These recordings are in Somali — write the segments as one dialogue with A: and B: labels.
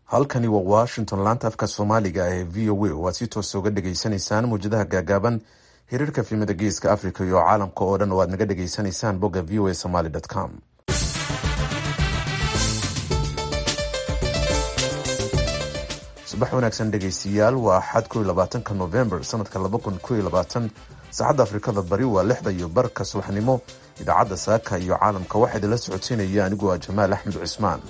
A: halkani waa washington laanta afka soomaaliga ee v o a oo aad si toosa uga dhegaysanaysaan mawjadaha gaagaaban hiriirka filimada geeska africa iyo caalamka oo dhan oo aad naga dhegaysanaysaan bogga v o a somaly com subax wanaagsan dhegaystiyaal waa axad ko iyo labaatanka november sanadka laba kun ko iyo labaatan saacadda afrikada bari waa lixda iyo barka subaxnimo idaacadda saaka iyo caalamka waxaa idinla socodsiinaya anigu waa jamaal axmed cismaan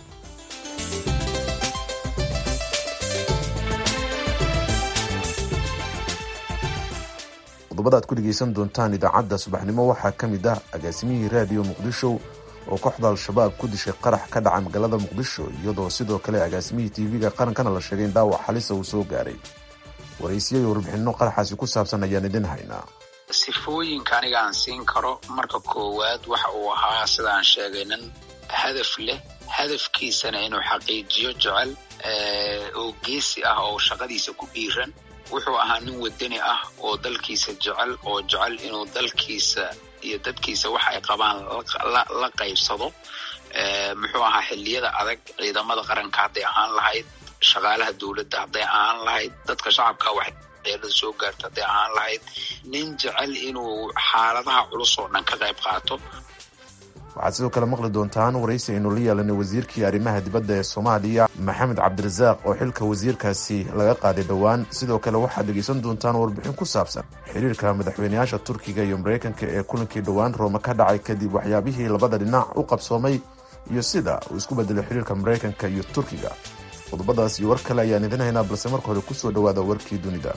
A: qodobada aad ku dhegaysan doontaan idaacadda subaxnimo waxaa ka mid ah agaasimihii raadiyo muqdisho oo kooxda al-shabaab ku dishay qarax ka dhaca magaalada muqdisho iyadoo sidoo kale agaasimihii tv-ga qarankana la sheegay in dhaawac xalisa uu soo gaaray waraysiyo iyo warbixinno qaraxaasi ku saabsan ayaan idin haynaa
B: sifooyinka aniga aan siin karo marka koowaad waxa uu ahaa sidaan sheegay nin hadaf leh hadafkiisana inuu xaqiijiyo jecel oo geesi ah oo shaqadiisa ku dhiiran wuxuu ahaa nin wadani ah oo dalkiisa jecel oo jecel inuu dalkiisa iyo dadkiisa waxa ay qabaan la qaybsado muxuu ahaa xilliyada adag ciidamada qaranka hadday ahaan lahayd shaqaalaha dowladda hadday ahaan lahayd dadka shacabka waxyeelada soo gaarta hadday ahaan lahayd nin jecel inuu xaaladaha culus oo dhan ka qayb qaato
A: waxaad sidoo kale maqli doontaan waraysi aynu la yeelanay wasiirkii arrimaha dibadda ee soomaaliya maxamed cabdirasaaq oo xilka wasiirkaasi laga qaaday dhowaan sidoo kale waxaad dhegaysan doontaan warbixin ku saabsan xiriirka madaxweyneyaasha turkiga iyo maraykanka ee kulankii dhowaan roome ka dhacay kadib waxyaabihii labada dhinac u qabsoomay iyo sida uu isku bedelay xiriirka maraykanka iyo turkiga qodobadaas iyo war kale ayaan idin haynaa balse marka hore kusoo dhawaada warkii dunida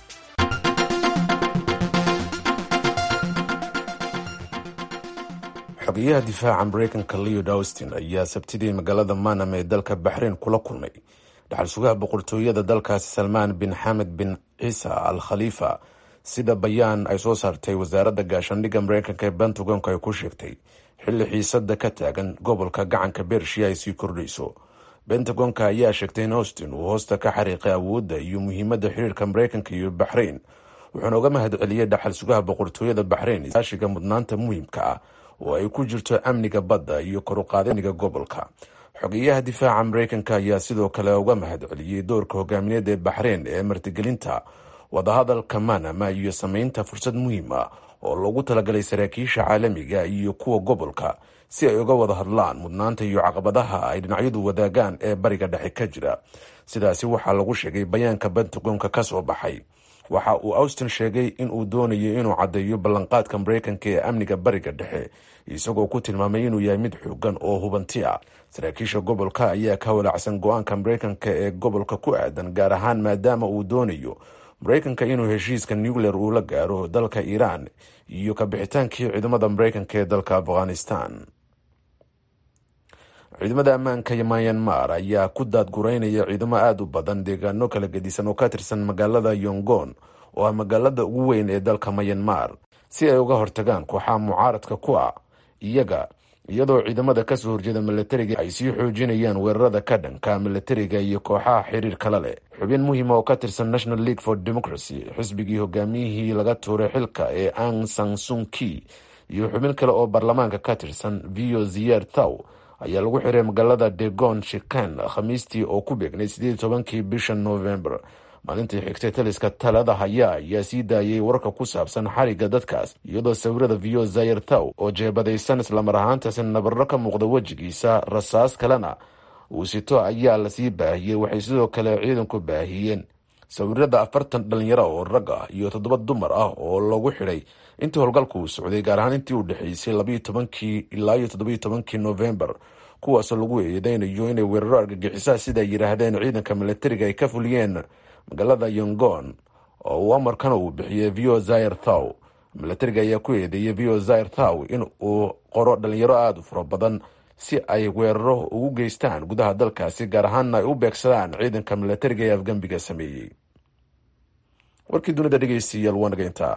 A: xogeyaha difaaca maraykanka leod austin ayaa sabtidii magaalada manam ee dalka baxrain kula kulmay dhaxal sugaha boqortooyada dalkaasi salmaan bin xamed bin ciisa al khaliifa sida bayaan ay soo saartay wasaaradda gaashaandhigga maraykanka ee pentagonka ay ku sheegtay xilli xiisada ka taagan gobolka gacanka bershiya ay sii kordhayso bentagonka ayaa sheegtay in austin uu hoosta ka xariiqay awoodda iyo muhiimadda xiriirka maraykanka iyo baxrain wuxuuna uga mahad celiyey dhaxal sugaha boqortooyada baxrain iskaashiga mudnaanta muhiimka ah oo ay ku jirto amniga badda iyo koruqaada amniga gobolka xogeyaha difaaca maraykanka ayaa sidoo kale uga mahad celiyey doorka hogaamineed ee baxrain ee martigelinta wadahadalka manama iyo sameynta fursad muhiim ah oo loogu talagalay saraakiisha caalamiga iyo kuwa gobolka si ay uga wada hadlaan mudnaanta iyo caqabadaha ay dhinacyadu wadaagaan ee bariga dhexe ka jira sidaasi waxaa lagu sheegay bayaanka bentagonka ka soo baxay waxa uu austin sheegay in uu doonayo inuu caddeeyo ballanqaadka maraykanka ee amniga bariga dhexe isagoo ku tilmaamay inuu yahay mid xoogan oo hubanti ah saraakiisha gobolka ayaa ka walacsan go-aanka maraykanka ee gobolka ku aadan gaar ahaan maadaama uu doonayo maraykanka inuu heshiiska nuclear uu la gaaro dalka iiraan iyo kabixitaankii ciidamada maraykanka ee dalka afghanistan ciidamada ammaanka myanmar ayaa ku daadgureynaya ciidamo aada u badan deegaano kala gedisan oo ka tirsan magaalada yongon oo ah magaalada ugu weyn ee dalka myanmar si ay uga hortagaan kooxaha mucaaradka ku ah iyaga iyadoo ciidamada kasoo horjeeda milatariga ay sii xoojinayaan weerarada ka dhanka milatariga iyo kooxaha xiriir kala leh xubin muhiima oo ka tirsan national league for democracy xisbigii hogaamiyihii laga tuuray xilka ee ang san sunki iyo xubin kale oo baarlamaanka ka tirsan vio ziyer thaw ayaa lagu xiray magaalada degon shikan khamiistii oo ku beegnay sideed tobankii bisha november maalintii xigtay taliska talada haya ayaa sii daayay warka ku saabsan xariga dadkaas iyadoo sawirada vio zayer thaw oo jeebadaysan islamar ahaantaasi nabarro ka muuqda wejigiisa rasaas kalena uu sito ayaa lasii baahiyey waxay sidoo kale ciidanku baahiyeen sawirada afartan dhalinyaro oo rag ah iyo toddoba dumar ah oo lagu xidhay intii howlgalku uu socday gaar ahaan intii u dhexeysay labayo tobankii ilaa iyo toddobiyo tobankii novembar kuwaasoo lagu eedeynayo inay weeraro argagixisaa sida ay yidhaahdeen ciidanka milatariga ay ka fuliyeen magaalada yongon oo uu amarkana uu bixiyey vio zayer thaw milatariga ayaa ku eedeeyey vio zayer thaw in uu qoro dhalinyaro aada u fara badan si ay weeraro ugu geystaan gudaha dalkaasi gaar ahaanna ay u beegsadaan ciidanka milatariga ee afgembiga sameeyey warkii dunida dhegeystayaal waa naga intaa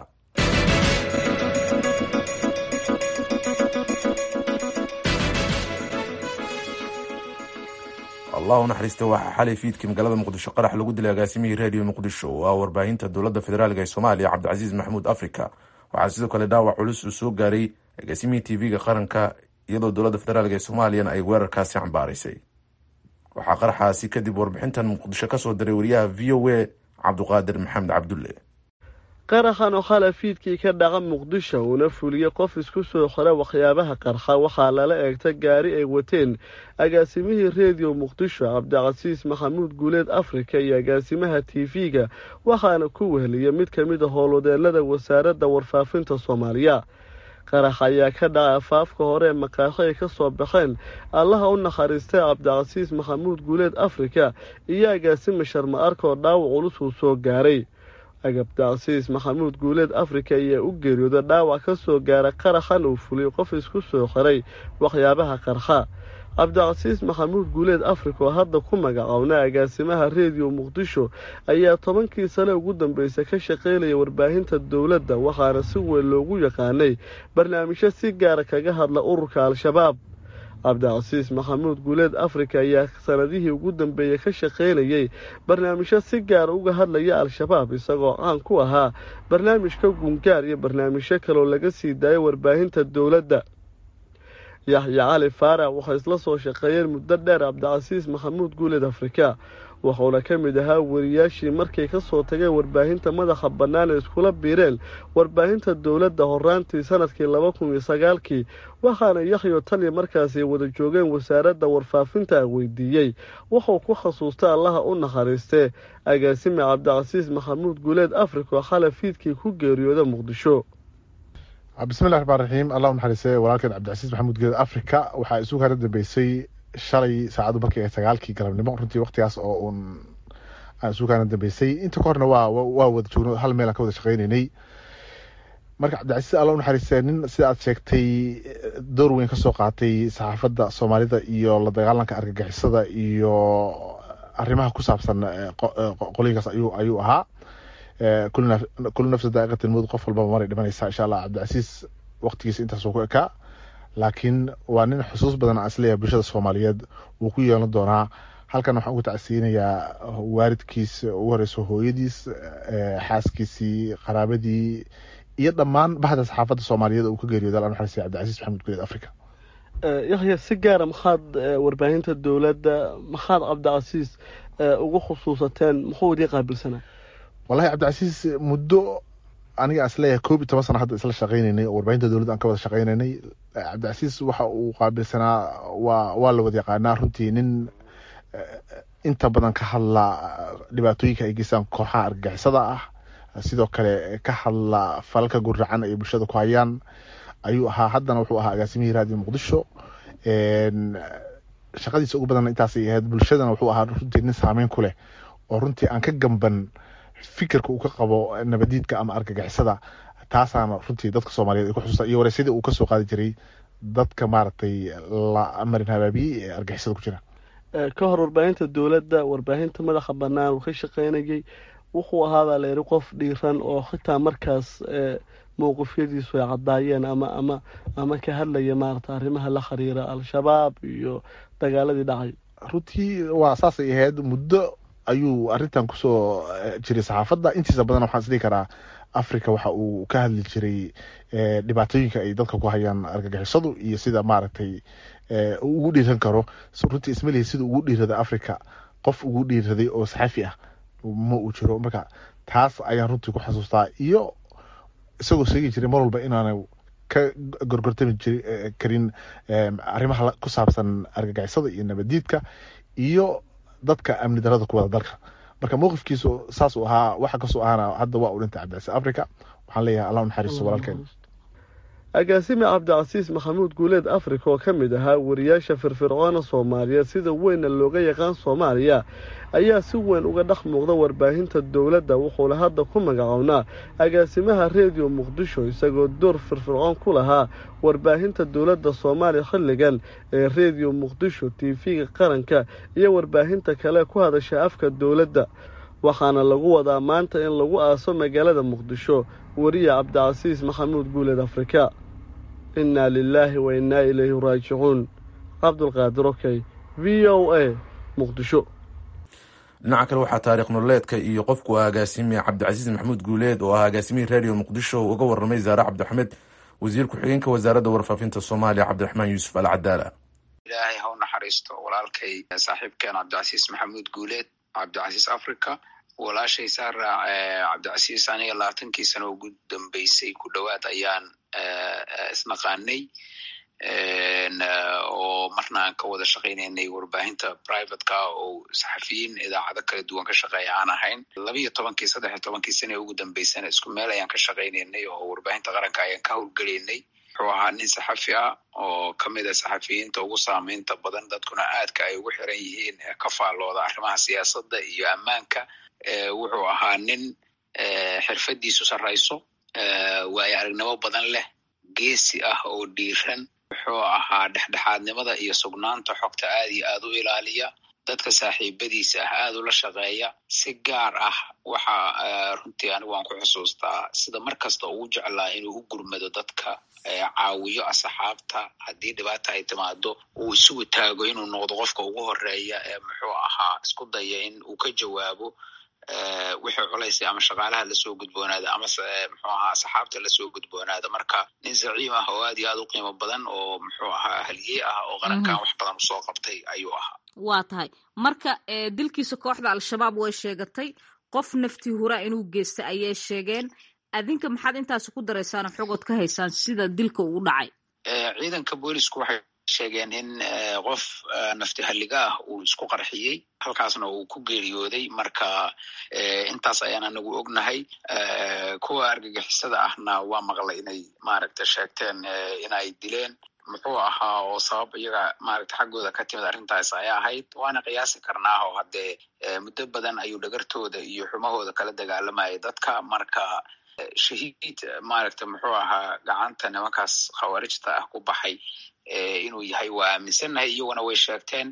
A: allah u naxariista waxaa xalay fiidkii magaalada muqdisho qarax lagu dilay agaasimihii reediyo muqdisho oo ah warbaahinta dowladda federaalk ee soomaaliya cabdicasiis maxamuud africa waxaa sidoo kale dhaawac culus uu soo gaaray agaasimihii tv-ga qaranka iyadoo dowladda federaalk ee soomaaliyana ay weerarkaasi cambaaraysay waxaa qaraxaasi kadib warbixintan muqdisho ka soo diray wariyaha v o a cabduqaadir maxamed cabdulle
C: qaraxan oo khalafiidkii ka dhaca muqdisho uuna fuliyey qof isku soo xira waxyaabaha qarxa waxaa lala eegta gaari ay wateen agaasimihii rediyo muqdisho cabdicasiis maxamuud guuleed afrika iyo agaasimaha tv-ga waxaana ku weheliya mid ka mid a howlwadeelada wasaaradda warfaafinta soomaaliya qarax ayaa ka dhacay afaafka hore ee maqaaxo ay ka soo baxeen allaha u nakhariistay cabdicasiis maxamuud guuleed afrika iyo agaasima sharma arka oo dhaawac culus uu soo gaaray cabdicasiis maxamuud guuleed afrika ayaa u geeriyooda dhaawac ka soo gaara qaraxan uu fuliyey qof isku soo xiray waxyaabaha qarxa cabdicasiis maxamuud guuleed afrika oo hadda ku magacownay agaasimaha rediyo muqdisho ayaa tobankii sane ugu dambeysay ka shaqaynaya warbaahinta dowladda waxaana si weyn loogu yaqaanay barnaamijyo si gaara kaga hadla ururka al-shabaab cabdicasiis maxamuud guuleed afrika ayaa sanadihii ugu dambeeyey ka shaqaynayay barnaamijyo si gaara uga hadlaya al-shabaab isagoo caan ku ahaa barnaamijka gungaar iyo barnaamijyo kaloo laga sii daayo warbaahinta dowladda yaxya cali faarax waxay isla soo shaqeeyeen muddo dheer cabdicasiis maxamuud guuleed afrika wuxuuna ka mid ahaa wariyaashii markay ka soo tageen warbaahinta madaxa bannaan ee iskula biireen warbaahinta dowladda horaantii sanadkii laba kun iyo sagaalkii waxaana yaxyo taliya markaasi wada joogeen wasaaradda warfaafinta weydiiyey wuxuu ku khasuustay allaha u nakhariistee agaasime cabdicasiis maxamuud guuleed afrika oo khalafiidkii ku geeriyooda muqdisho
D: bismillahi raxmaan raxiim allah u naxariise walaalkeed cabdicasiis maxamuud guuleed afrika waxaa isu kala dambeysay shalay saacadu markii ay sagaalkii galabnimo runtii waktigaas oo uun aan isu kaana dambeysay inta ka horna waa waa wada joogno hal meel aan ka wada shaqeyneynay marka cabdicasiis alla u naxariiste nin sida aad sheegtay door weyn kasoo qaatay saxaafadda soomaalida iyo la dagaalanka argagixisada iyo arrimaha ku saabsan qolooyinkaas ayuu ayuu ahaa kullu nafsa daa'iqatin mud qof walbaba maray dhimanaysaa insha allah cabdicasiis waqtigiisa intaasuu ku ekaa laakiin waa nin xusuus badan aan isleeyahay bulshada soomaaliyeed wuu ku yeelan doonaa halkan waxaan uga tacsiinayaa waalidkiis ugu horeyso hooyadiis xaaskiisii qaraabadii iyo dhammaan bahda saxaafadda soomaaliyeed uu ka geeriyooda alla naxariistay cabdicasiis maxamed guleed africa
C: yaxya si gaara maxaad warbaahinta dowladda maxaad cabdicasiis ugu khusuusateen muxuu idii qaabilsanaa
D: wallahi cabdicasiis muddo aniga isleeyahay koob iyo toban sana hadda isla shaqeyneynay oo warbaahinta dowladda aan ka wada shaqeyneynay cabdicasiis waxa uu qaabilsanaa waa waa la wada yaqaanaa runtii nin inta badan ka hadla dhibaatooyinka ay geystaan kooxaha argagixisada ah sidoo kale ka hadla falalka guracan ay bulshada ku hayaan ayuu ahaa haddana wuxuu ahaa agaasimihii raadiyo muqdisho shaqadiisa ugu badan intaasay ahayd bulshadana wuxuu ahaa runtii nin saameyn ku leh oo runtii aan ka gamban fikirka uu ka qabo nabadiidka ama argagixisada taasaana runtii dadka soomaaliyeed ay ku xusuusta iyo wareysyadii uu kasoo qaadi jiray dadka maaragtay la marin habaabiyey ee argagixisada ku jira
C: ka hor warbaahinta dowladda warbaahinta madaxa bannaan uu ka shaqeynayay wuxuu ahaabaa la yidhi qof dhiiran oo xitaa markaas mowqifyadiisu ay caddaayeen ama ama ama ka hadlaya maarata arrimaha la xiriira al-shabaab iyo dagaaladii dhacay
D: runtii waa saasay ahayd muddo ayuu arrintan kusoo jiray saxaafadda intiisa badan waxaan isdhihi karaa africa waxa uu ka hadli jiray dhibaatooyinka ay dadka ku hayaan argagixisadu iyo sida maaragtay ugu dhiiran karo runtii ismalihi sida ugu dhiirada africa qof ugu dhiiraday oo saxafi ah ma uu jiro marka taas ayaan runtii ku xasuustaa iyo isagoo sheegi jiray mar walba inaana ka gorgortami jiri karin arrimaha ku saabsan argagixisada iyo nabadiidka iyo dadka amni darada ku wada dalka marka mowqifkiisu saas uu ahaa waxa kasoo ahaana hadda waa u dhintay cabdicasiis africa waxaan leeyahay allah u naxariisto walaalkeen
C: agaasime cabdicasiis maxamuud guuleed afrika oo ka mid ahaa wariyaasha firfircoona soomaaliyeed sida weynna looga yaqaan soomaaliya ayaa si weyn uga dhex muuqda warbaahinta dowladda wuxuuna hadda ku magacownaa agaasimaha rediyo muqdisho isagoo door firfircoon ku lahaa warbaahinta dowladda soomaaliya xilligan ee rediyo muqdisho tv-ga qaranka iyo warbaahinta kale ku hadasha afka dowladda waxaana lagu wadaa maanta in lagu aaso magaalada muqdisho wariya cabdicasiis maxamuud guuleed afrika innaa lilaahi wa innaa ilayhi raajicuun cabdulqaadir okey v o a muqdisho
A: dhinaca kale waxaa taariikh nololeedka iyo qofku agaasime cabdicasiis maxamuud guuleed oo ah agaasimihii radio muqdisho uga waramay zaare cabdixamed wasiir ku-xigeenka wasaaradda warfaafinta soomaaliya cabdiraxmaan yuusuf al cadaala
B: ilaahay ha u naxariisto walaalkay saaxiibkeen cabdicasiis maxamuud guuleed cabdicasiis africa walaashay saara cabdicasiis aniga labaatankii sano ugu dambeysay ku dhowaad ayaan isnaqaanay oo marna aan ka wada shaqaynaynay warbaahinta privateka oo saxafiyiin idaacado kala duwan ka shaqeeya aan ahayn labiiyo tobankii saddex iyo tobankii sana ugu dambeysana isku meel ayaan ka shaqaynaynay oo warbaahinta qaranka ayaan ka howlgelaynay wuxuu ahaa nin saxafi ah oo kamid a saxafiyiinta ugu saameynta badan dadkuna aadka ay ugu xiran yihiin ka faallooda arrimaha siyaasadda iyo ammaanka wuxuu ahaa nin xirfadiisu sarrayso waayo aragnimo badan leh geesi ah oo dhiiran wuxuu ahaa dhexdhexaadnimada iyo sugnaanta xogta aad iyo aad u ilaaliya dadka saaxiibadiisa ah aad ula shaqeeya si gaar ah waxa runtii anigu waan ku xusuustaa sida mar kasta ugu jeclaa inuu u gurmado dadka caawiyo asxaabta haddii dhibaata ay timaado uu isugu taago inuu noqdo qofka ugu horeeya ee muxuu ahaa isku daya in uu ka jawaabo wixii culaysay ama shaqaalaha lasoo gudboonaada ama muxuu ahaa asxaabta lasoo gudboonaada marka nin zaciim ah oo aad iyo aad u qiimo badan oo muxuu ahaa haliyey ah oo qarankan wax badan usoo qabtay ayuu ahaa
E: waa tahay marka dilkiisa kooxda al-shabaab way sheegatay qof naftii huraa inuu geystay ayay sheegeen adinka maxaad intaasi ku daraysaan xogood ka haysaan sida dilka uu dhacay
B: ciidanka boolisku waxay sheegeen in qof nafti halliga ah uu isku qarxiyey halkaasna uu ku geeriyooday marka intaas ayaan anagu ognahay kuwa argagixisada ahna waa maqlay inay maaragta sheegteen inay dileen muxuu ahaa oo sabab iyaga maaragta xaggooda ka timid arrintaas ayaa ahayd waana qiyaasi karnaa oo haddee muddo badan ayuu dhagartooda iyo xumahooda kala dagaalamayay dadka marka shahiid maaragta muxuu ahaa gacanta nimankaas khawaarijta ah ku baxay inuu yahay waa aaminsannahay iyaguna way sheegteen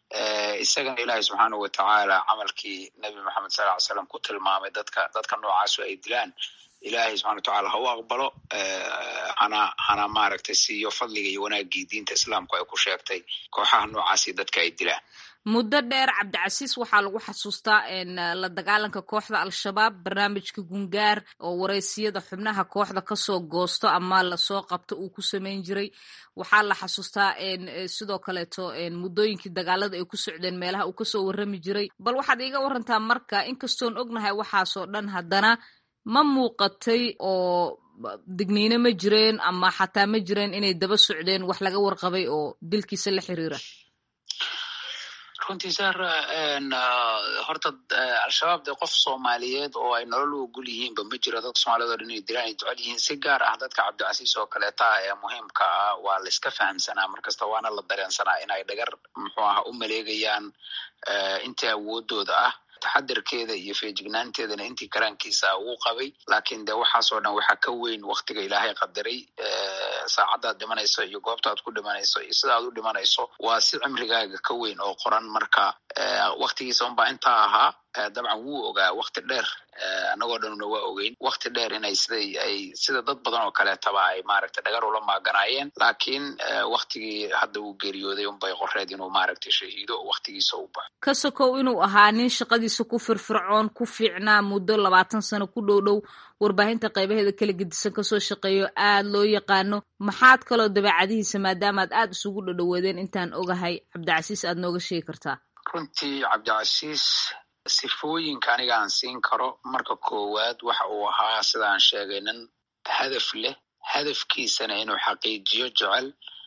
B: isagana ilaahay subxaanahu watacaala camalkii nebi moxamed sal ly slam ku tilmaamay dadka dadka noocaasu ay dilaan ilaahay subxana watacaala ha u aqbalo hana hana maaragtay siiyo fadliga iyo wanaagii diinta islaamku ay ku sheegtay kooxaha noocaasi dadka ay dilaan
E: muddo dheer cabdicasiis waxaa lagu xasuustaa la dagaalanka kooxda al-shabaab barnaamijka gungaar oo wareysiyada xubnaha kooxda kasoo goosto ama lasoo qabto uu ku samayn jiray waxaa la xasuustaa sidoo kaleeto muddooyinkii dagaalada ay ku socdeen meelaha uu kasoo warrami jiray bal waxaad iiga warantaa marka inkastoon ognahay waxaasoo dhan haddana ma muuqatay oo digniino ma jireen ama xataa ma jireen inay daba socdeen wax laga warqabay oo dilkiisa la xiriira
B: runtii sara horta al-shabaab dee qof soomaaliyeed oo ay nolol u ogol yihiinba ma jiro dadka soomaaliyed o dhan inay dilaan ay jecel yihiin si gaar ah dadka cabdicasiis oo kaleeta ah ee muhiimka ah waa la iska fahamsanaa markasta waana la dareensanaa in ay dhagar muxuu aha u maleegayaan intii awoodooda ah taxadarkeeda iyo feejignaanteedana intii karaankiisa uu qabay laakiin de waxaasoo dhan waxaa ka weyn waktiga ilaahay qadaray saacaddaad dhimanayso iyo goobtaad ku dhimanayso iyo sidaad u dhimanayso waa si cimrigaaga ka weyn oo qoran marka waktigiisa unbaa intaa ahaa dabcan wuu ogaa wakti dheer annagoo dhanuna waa ogeyn wakti dheer inay siday ay sida dad badan oo kaleetaba ay maaragtay dhagar ula maaganaayeen laakiin waktigii hadda uu geeriyooday unbay qoreed inuu maaragtay shahiido waktigiisa u baxo
E: ka sokow inuu ahaa nin shaqadiisa ku firfircoon ku fiicnaa muddo labaatan sano ku dhow dhow warbaahinta qaybaheeda kala gedisan kasoo shaqeeyo aad loo yaqaano maxaad kaloo dabeecadihiisa maadaamaad aad isugu dhadhoweedeen intaan ogahay cabdicasiis aad nooga sheegi kartaa
B: runtii cabdicasiis sifooyinka aniga aan siin karo marka koowaad waxa uu ahaa sidaan sheegay nin hadaf leh hadafkiisana inuu xaqiijiyo jecel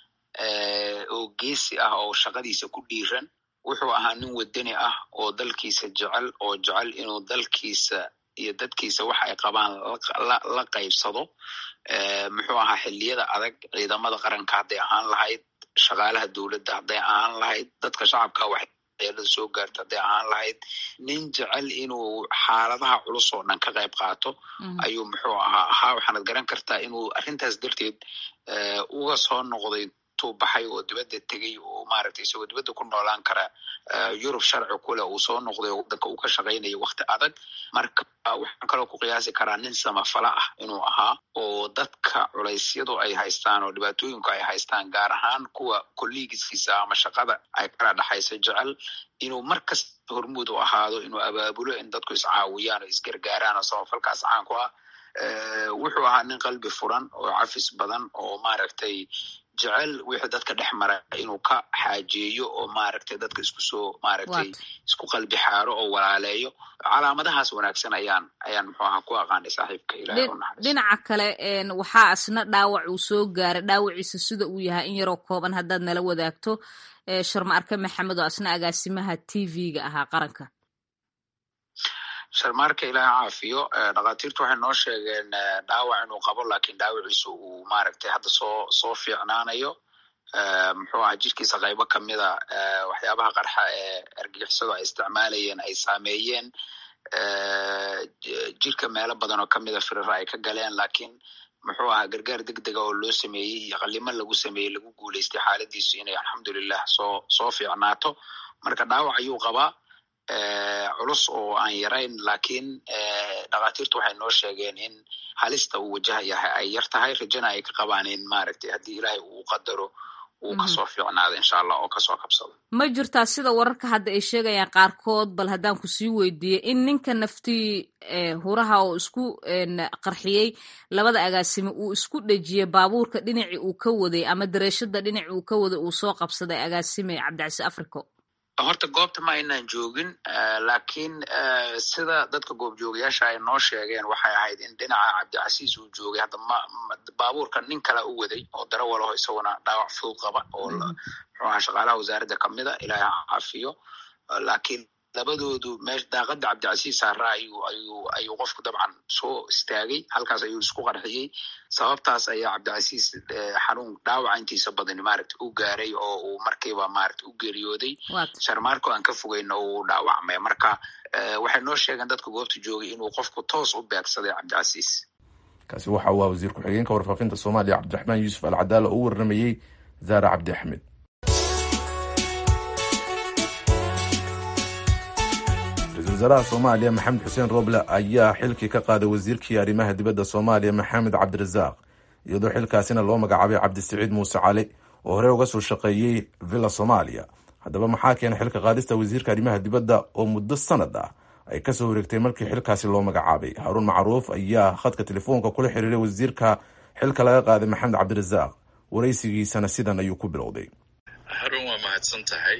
B: oo geesi ah oo shaqadiisa ku dhiiran wuxuu ahaa nin wadani ah oo dalkiisa jecel oo jecel inuu dalkiisa iyo dadkiisa waxa ay qabaan la qaybsado muxuu ahaa xilliyada adag ciidamada qaranka hadday ahaan lahayd shaqaalaha dowladda hadday ahaan lahayd dadka shacabka wax eelada soo gaarta hadday ahaan lahayd nin jecel inuu xaaladaha culus oo dhan ka qayb qaato ayuu muxuu ahaa ahaa waxaanad garan kartaa inuu arrintaas darteed uga soo noqday tuu baxay oo dibadda tegey oo maaragtay isagoo dibadda ku noolaan kara yurub sharci kule uu soo noqday oo wadanka uu ka shaqaynayo wakti adag marka waxaan kaloo ku qiyaasi karaa nin samafala ah inuu ahaa oo dadka culeysyadu ay haystaan oo dhibaatooyinku ay haystaan gaar ahaan kuwa kolliigiskiisa ama shaqada ay kala dhexayso jecel inuu markasta hormuud u ahaado inuu abaabulo in dadku iscaawiyaan oo isgargaaraan oo samafalkaas caan ku ah wuxuu ahaa nin qalbi furan oo cafis badan oo maaragtay jecel wixii dadka dhex mara inuu ka xaajeeyo oo maaragtay dadka isku soo maaragtay isku qalbi xaaro oo walaaleeyo calaamadahaas wanaagsan ayaan ayaan muxuu ahaa ku aqaanay saaxiibka ilahay u naxariis
E: dhinaca kale waxaa asna dhaawac uu soo gaaray dhaawaciisa sida uu yahay in yaroo kooban haddaad nala wadaagto sharma arke maxamed oo asna agaasimaha t v-ga ahaa qaranka
B: sharmaarka ilaaha caafiyo dhakhaatiirtu waxay noo sheegeen dhaawac inuu qabo lakin dhaawaciisa uu maaragtay hadda soo soo fiicnaanayo muxuu aha jirkiisa qaybo kamida waxyaabaha qarxa ee argagixisadu ay isticmaalayeen ay saameeyeen jirka meelo badan oo kamida firira ay ka galeen lakin muxuu ahaa gargaar deg dega oo loo sameeyey iyo qalimo lagu sameeyey lagu guuleystay xaaladiisu inay alxamdulilah soo soo fiicnaato marka dhaawac ayuu qabaa culus oo aan yarayn lakin dhakhaatiirtu waxay noo sheegeen in halista uu wajahayahay ay yar tahay rajana ay ka qabaan in maaragtay haddii ilaahay uu qadaro uu kasoo fiicnaado insha allah oo kasoo kabsado
E: ma jirtaa sida wararka hadda ay sheegayaan qaarkood bal haddaan kusii weydiiyey in ninka naftii huraha oo isku qarxiyey labada agaasime uu isku dhejiyey baabuurka dhinacii uu ka waday ama dareeshada dhinacii uu ka waday uu soo qabsaday agaasime cabdicasi africo
B: horta goobta ma aynaan joogin lakin sida dadka goobjoogayaasha ay noo sheegeen waxay ahayd in dhinaca cabdicasiis uu joogay hadda ma baabuurka nin kala u waday oo darawalaho isaguna dhaawac fudud qaba oo muxuu aha shaqaalaha wasaaradda kamida ilaahay caafiyo lakin labadoodu meesh daaqada cabdicasiis saara ayuu ayuu ayuu qofku dabcan soo istaagay halkaas ayuu isku qarxiyey sababtaas ayaa cabdicasiis xanuun dhaawaca intiisa badani maaragta u gaaray oo uu markiiba maaragta u geeriyooday sharmaarko aan ka fogeyna uu dhaawacmay marka waxay noo sheegeen dadka goobta joogay inuu qofku toos u beegsaday cabdicasiis
A: kaasi waxa uu ah wasiir ku-xigeenka warfaafinta soomaaliya cabdiraxmaan yuusuf alcadaala oo u warramayey zaare cabdi axmed ra-isul wasaaraha soomaaliya maxamed xuseen roble ayaa xilkii ka qaaday wasiirkii arrimaha dibadda soomaaliya maxamed cabdirasaaq iyadoo xilkaasina loo magacaabay cabdisiciid muuse cali oo horey uga soo shaqeeyey villa soomaaliya haddaba maxaa keenay xilka qaadista wasiirka arrimaha dibadda oo muddo sanad ah ay kasoo wareegtay markii xilkaasi loo magacaabay haaruun macruuf ayaa khadka telefoonka kula xiriiray wasiirka xilka laga qaaday maxamed cabdirasaaq waraysigiisana sidan ayuu ku bilowday
F: haruun waa mahadsan tahay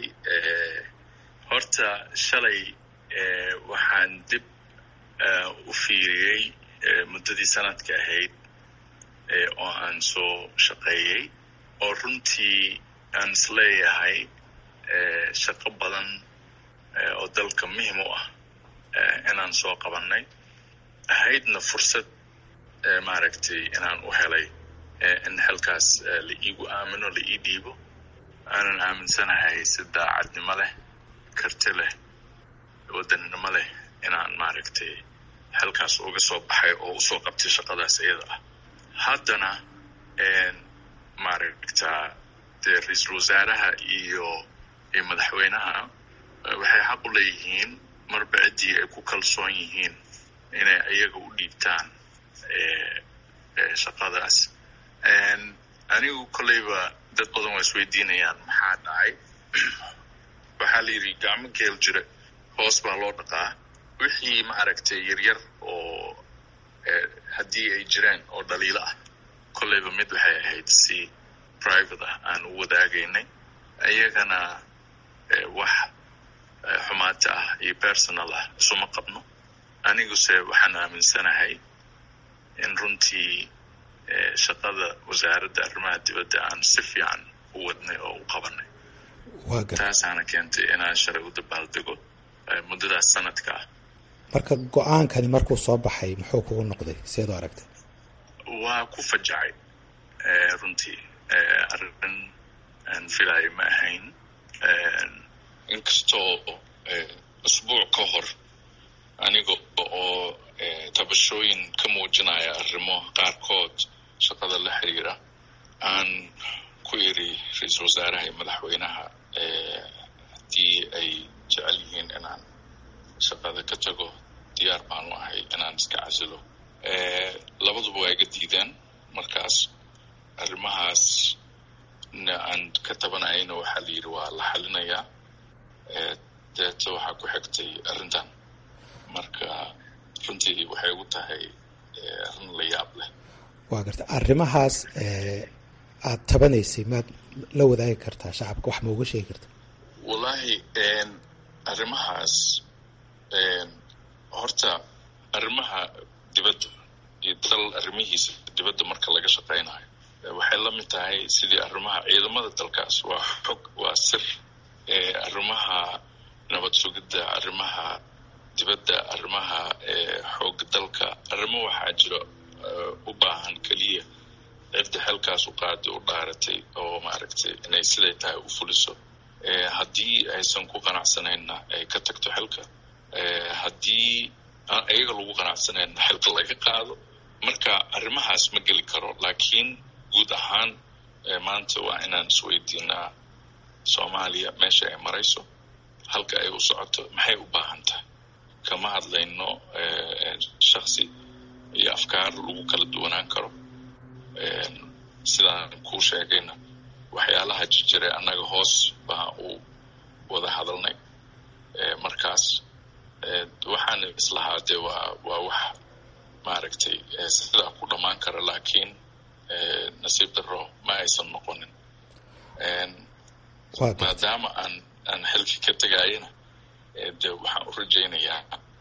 F: horta shalay waxaan dib u fiiriyey muddadii sanadka ahayd oo aan soo shaqeeyey oo runtii aan isleeyahay shaqo badan oo dalka muhim u ah inaan soo qabannay ahaydna fursad maaragtay inaan u helay in xilkaas la iigu aamino la ii dhiibo aanan aaminsanahay si daacadnimo leh karti leh wadannimo leh inaan maaragtay xilkaas uga soo baxay oo usoo qabtay shaqadaas iyada ah haddana maaragtaa dee ra-iisul wasaaraha iyo iyo madaxweynaha waxay xaq u leeyihiin marba ciddii ay ku kalsoon yihiin inay iyaga u dhiibtaan shaqadaas anigu kolleyba dad badan waa isweydiinayaan maxaa dhacay waxaa la yidhi gacmo geel jira hoos baa loo dhaqaa wixii maaragtay yaryar oo haddii ay jiraan oo dhaliilo ah kolleyba mid waxay ahayd si private ah aan u wadaagaynay iyagana wax xumaata ah iyo personal ah isuma qabno aniguse waxaan aaminsanahay in runtii shaqada wasaaradda arrimaha dibadda aan si fiican u wadnay oo u qabanay taasaana keentay inaan shalay u dabaaldego muddadaas sanadka ah
G: marka go-aankani markuu soo baxay muxuu kugu noqday seed u aragtay
F: waa ku fajacay runtii arrin aan filayo ma ahayn inkastoo usbuuc ka hor aniga oo tabashooyin ka muujinaya arrimo qaarkood shaqada la xiriira aan ku iri ra-iisul wasaaraha iyo madaxweynaha haddii ay jecel yihiin inaan shaqada ka tago diyaar baanu ahay inaan iska casilo labaduba waa iga diideen markaas arrimahaas na aan ka tabanayayna waxaa la yidhi waa la xalinayaa deeto waxaa ku xigtay arrintan marka runtii waxay ugu tahay arrin la yaab leh
G: waa garta arrimahaas aada tabanaysay maad la wadaagi kartaa shacabka wax ma uga sheegi karta
F: wallaahi arrimahaas horta arrimaha dibadda iyo dal arrimihiisa dibadda marka laga shaqaynayo waxay la mid tahay sidii arrimaha ciidamada dalkaas waa xog waa sir arrimaha nabad sugidda arrimaha dibadda arrimaha xoog dalka arrimo waxaa jira u baahan keliya cidda xilkaas u qaadi u dhaaratay oo maaragtay inay siday tahay u fuliso haddii aysan ku qanacsanayna ay ka tagto xilka haddii aan iyaga lagu qanacsanayna xilka laga qaado marka arrimahaas ma geli karo laakiin guud ahaan maanta waa inaan isweydiinaa soomaaliya meesha ay marayso halka ay u socoto maxay u baahan tahay kama hadlayno shaksi iyo afkaar lagu kala duwanaan karo sidaan kuu sheegayna waxyaalaha jirjire annaga hoos baa u wada hadalnay markaas waxaan islahaa dee waa waa wax maaragtay sidaa ku dhammaan kara laakiin nasiib daro ma aysan noqonin maadaama aan aan xilki ka tegayana de waxaan u rajaynayaa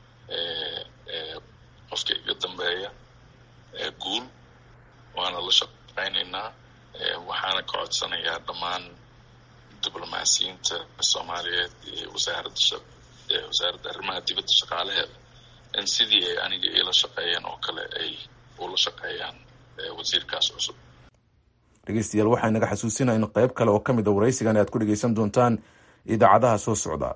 F: qofka iga dambeeya guul waana la shaqaynaynaa waxaana ka codsanayaa dhammaan diblomaasiyiinta soomaaliyeed iyo wasaaradda wasaaradda arrimaha dibadda shaqaalaheeda in sidii ay aniga iila shaqeeyeen oo kale ay ula shaqeeyaan wasiirkaas cusub
A: dhegeystayaal waxaa inaga xasuusinaa in qayb kale oo ka mid a waraysigan aad ku dhegeysan doontaan idaacadaha soo socda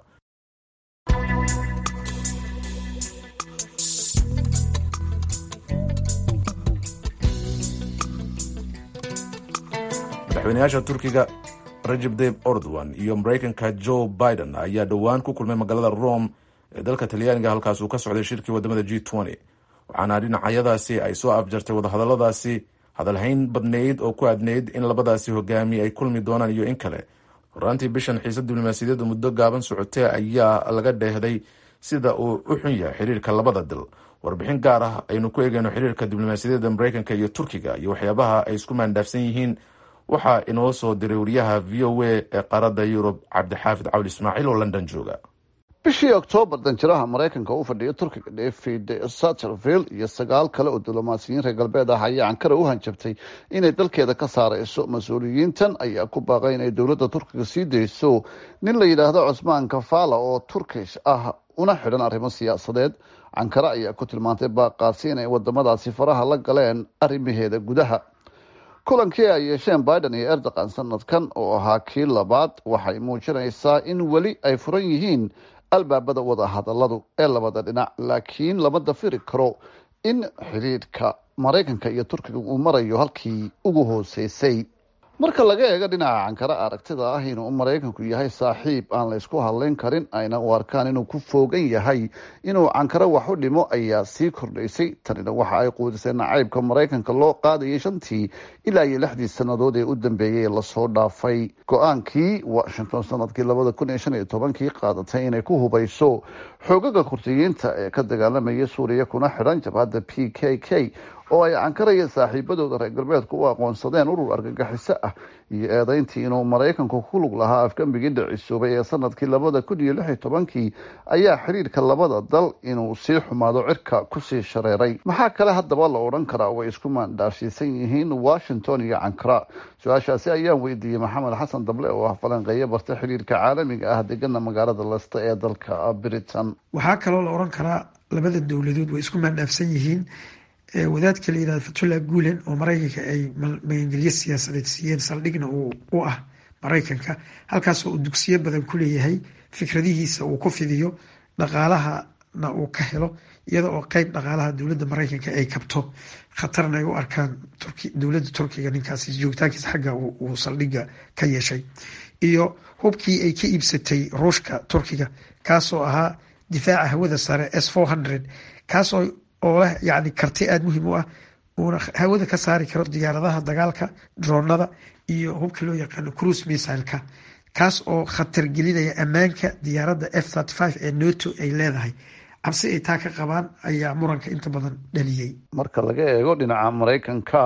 A: madaxweynayaasha turkiga rajab dayb ordowan iyo maraykanka joe biden ayaa dhowaan ku kulmay magaalada rome ee dalka talyaaniga halkaas uu ka socday shirkii wadamada g waxaana dhinacyadaasi ay soo afjartay wadahadaladaasi hadalhayn badnayd oo ku adnayd in labadaasi hogaami ay kulmi doonaan iyo in kale horaantii bishan xiisa diblomaasiyadeeda muddo gaaban socotee ayaa laga dheehday sida uu u xun yahay xiriirka labada dal warbixin gaar ah aynu ku eegeyno xiriirka diblomaasiyadeeda maraykanka iyo turkiga iyo waxyaabaha ay isku maandhaafsan yihiin waxaa inoo soo diray wariyaha v o a ee qaaradda yurub cabdixaafid cawli ismaaciil oo london jooga
H: bishii oktoobar danjiraha maraykanka u fadhiya turkiga david sattervill iyo sagaal kale oo diblomaasiyiin reer galbeed ah ayaa ankara u hanjabtay inay dalkeeda ka saareyso mas-uuliyiintan ayaa ku baaqay inay dowladda turkiga sii dayso nin la yidhaahdo cusmaan kafala oo turkish ah una xidhan arrimo siyaasadeed ankara ayaa ku tilmaantay baaqaasi inay wadamadaasi faraha la galeen arrimaheeda gudaha kulankii ay yeesheen biden iyo erdogan sanadkan oo ahaa kii labaad waxay muujinaysaa in weli ay furan yihiin albaabada wada hadaladu ee labada dhinac laakiin lama dafiri karo in xidhiidhka maraykanka iyo turkiga uu marayo halkii ugu hooseysay marka laga eego dhinaca cankara aragtida ah inuu maraykanku yahay saaxiib aan la ysku hadlayn karin ayna u arkaan inuu ku foogan yahay inuu cankaro wax u dhimo ayaa sii kordhaysay tanina waxa ay quudisay nacaybka maraykanka loo qaadayay shantii ilaa iyo lixdii sannadood ee u dambeeyay ee lasoo dhaafay go-aankii washington sanadkii labada kun iyo shan iyo tobankii qaadatay inay ku hubayso xoogaga kurdiyiinta ee ka dagaalamaya suuriya kuna xidhan jabhadda p k k oo ay cankara iyo saaxiibadooda reer galbeedku u aqoonsadeen urur argagixiso ah iyo eedeyntii inuu maraykanku ku lug lahaa afgambigii dhicisoobay ee sanadkii labada kun iyo lix iyo tobankii ayaa xiriirka labada dal inuu sii xumaado cirka kusii shareeray maxaa kale haddaba la odhan karaa way isku maandhaashiisan yihiin washington iyo cankara su-aashaasi ayaan weydiiyey maxamed xasan dable oo ah falanqeeyo barta xiriirka caalamiga ah degana magaalada lesta ee dalka britain
I: waxaa kaloo la odhan karaa labada dowladood way isku maandhaafsan yihiin wadaadka la yihahdo fatullah guulen oo maraykanka ay magangelyo siyaasadeed siiyeen saldhigna u ah maraykanka halkaasoo uu dugsiyo badan ku leeyahay fikradihiisa uu ku fidiyo dhaqaalahana uu ka helo iyada oo qeyb dhaqaalaha dowladda maraykanka ay kabto khatarna ay u arkaan dowladda turkiga ninkaasi joogitaankiisa xagga uu saldhiga ka yeeshay iyo hubkii ay ka iibsatay ruushka turkiga kaasoo ahaa difaaca hawada sare s four hundred kaasoo oo leh yacni karti aada muhiim u ah uuna hawada ka saari karo diyaaradaha dagaalka droonada iyo hubka loo yaqaano cruise missileka kaas oo khatar gelinaya ammaanka diyaaradda f thirty five ee noto ay leedahay cabsi ay taa ka qabaan ayaa muranka inta badan dhaliyey
H: marka laga eego dhinaca maraykanka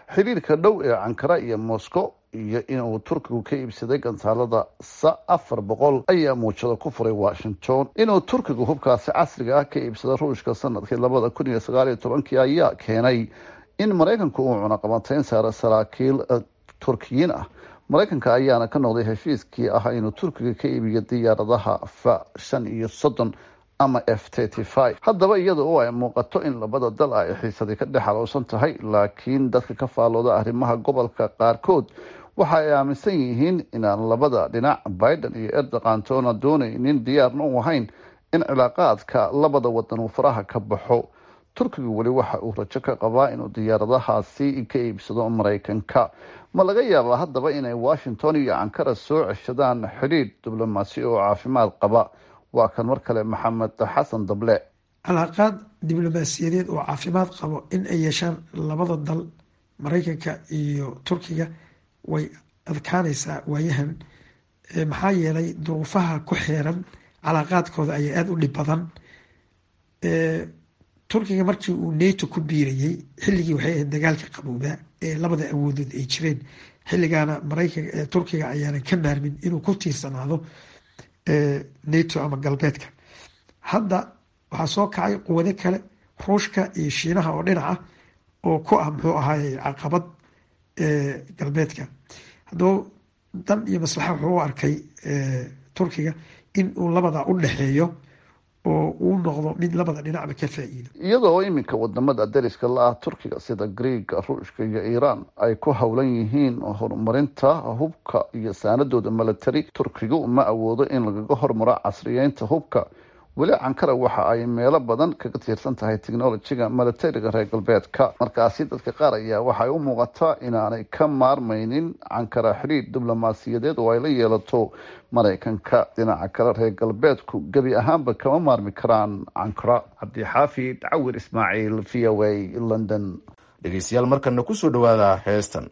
H: xiriirka dhow ee cankara iyo moscow iyo inuu turkigu ka iibsaday gantaalada sa afar boqol ayaa muujado ku furay washington inuu turkigu hubkaasi casriga ah ka iibsado ruushka sanadkii labada kun iyo sagaal iyo tobankii ayaa keenay in maraykanku uu cunaqabateyn saaro saraakiil turkiyiin ah maraykanka ayaana ka noqday heshiiskii ah inuu turkiga ka iibiyo diyaaradaha fa shan iyo soddon ama f thirty five haddaba iyada oo ay muuqato in labada dal ay xiisadii ka dhex alowsan tahay laakiin dadka ka faallooda arrimaha gobolka qaarkood waxa ay aaminsan yihiin inaan labada dhinac biden iyo erdogan toona doonaynin diyaarna u ahayn in cilaaqaadka labada wadan uu faraha ka baxo turkigu weli waxa uu rajo ka qabaa inuu diyaaradahaasi ka iibsado maraykanka ma laga yaabaa haddaba inay washington iyo ankara soo ceshadaan xidhiidh diblomaasi oo caafimaad qaba waa kan mar kale maxamed xasan dable
I: calaaqaad diblomaasiyadeed oo caafimaad qabo in ay yeeshaan labada dal maraykanka iyo turkiga way adkaanaysaa waayahan maxaa yeelay duruufaha ku xeeran calaaqaadkooda ayaa aada u dhib badan turkiga markii uu nato ku biirayay xilligii waxay ahayd dagaalka qaboobaa ee labada awoodood ay jireen xilligaana maraykan turkiga ayaanan ka maarmin inuu ku tiirsanaado nato ama galbeedka hadda waxaa soo kacay quwado kale ruushka iyo shiinaha oo dhinac ah oo ku ah muxuu ahaay caqabad galbeedka haddaba dan iyo maslaxa wuxuu u arkay turkiga in uu labadaa u dhexeeyo oo uu noqdo mid labada dhinacba ka faa-iido
H: iyadoo iminka wadamada dariska la ah turkiga sida greega ruushka iyo iiraan ay ku howlan yihiin horumarinta hubka iyo saanadooda milatary turkigu ma awoodo in lagaga hormaro casriyeynta hubka weli cankara waxa ay meelo badan kaga tiirsan tahay technolojiga milatariga reer galbeedka markaasi dadka qaar ayaa waxay u muuqataa inaanay ka maarmaynin cankara xidhiidh diblomaasiyadeed oo ay la yeelato maraykanka dhinaca kale reer galbeedku gebi ahaanba kama maarmi karaan cankara cabdixaafid cawir ismaaciil v o a london
A: dhegeystayaal markana kusoo dhawaada heestan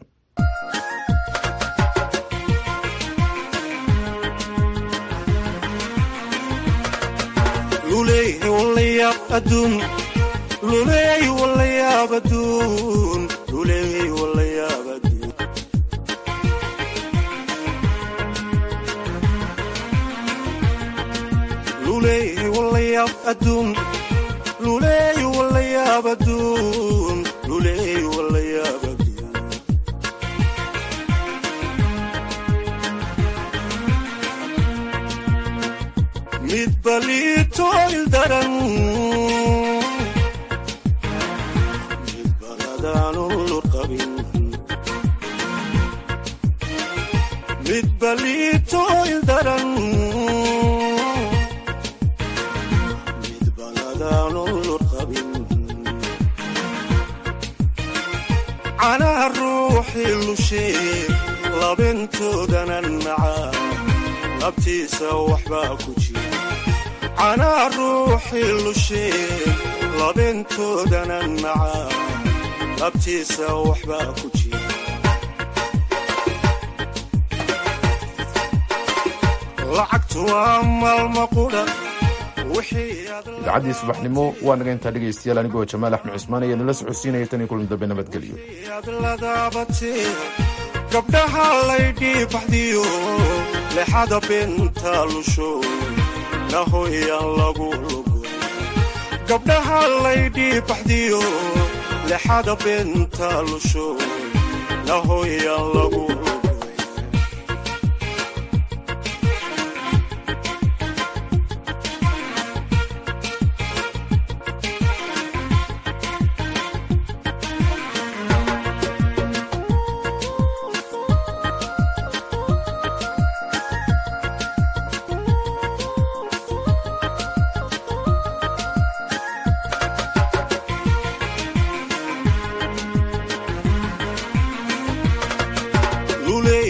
A: idaacadii subaxnimo waa naga intaa dhegaystayaal anigoo jamaal axmed cusmaan ayaa nala socodsiinaya tan iyo kulan dambe nabadgelyo
J: gabdhaha laydhii baxdiyo lexada benta lusho nahoyaan lagu lugo gabdhaha laydhii baxdiyo lexada benta lusho nahoyaan lagu lugo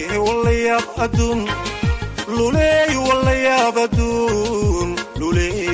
J: luleey walayaab aduun luleey